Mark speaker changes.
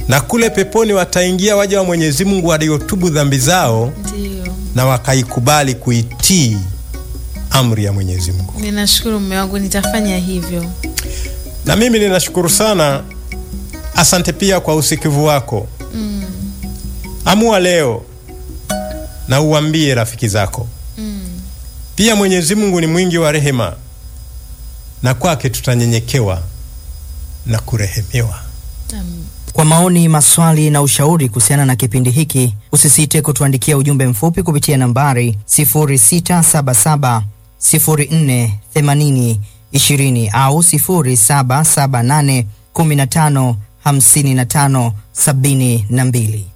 Speaker 1: na kule peponi wataingia waja wa Mwenyezi Mungu waliotubu dhambi zao
Speaker 2: Ndio.
Speaker 1: na wakaikubali kuitii amri ya Mwenyezi Mungu.
Speaker 2: Ninashukuru mume wangu, nitafanya hivyo.
Speaker 1: Na mimi ninashukuru sana, asante pia kwa usikivu wako. Amua leo na uambie rafiki zako pia. Mwenyezi Mungu ni mwingi wa rehema, na kwake tutanyenyekewa na kurehemewa.
Speaker 2: Amen.
Speaker 3: Kwa maoni, maswali na ushauri kuhusiana na kipindi hiki, usisite kutuandikia ujumbe mfupi kupitia nambari 0677 04 80 20 au 0778 15 55 72.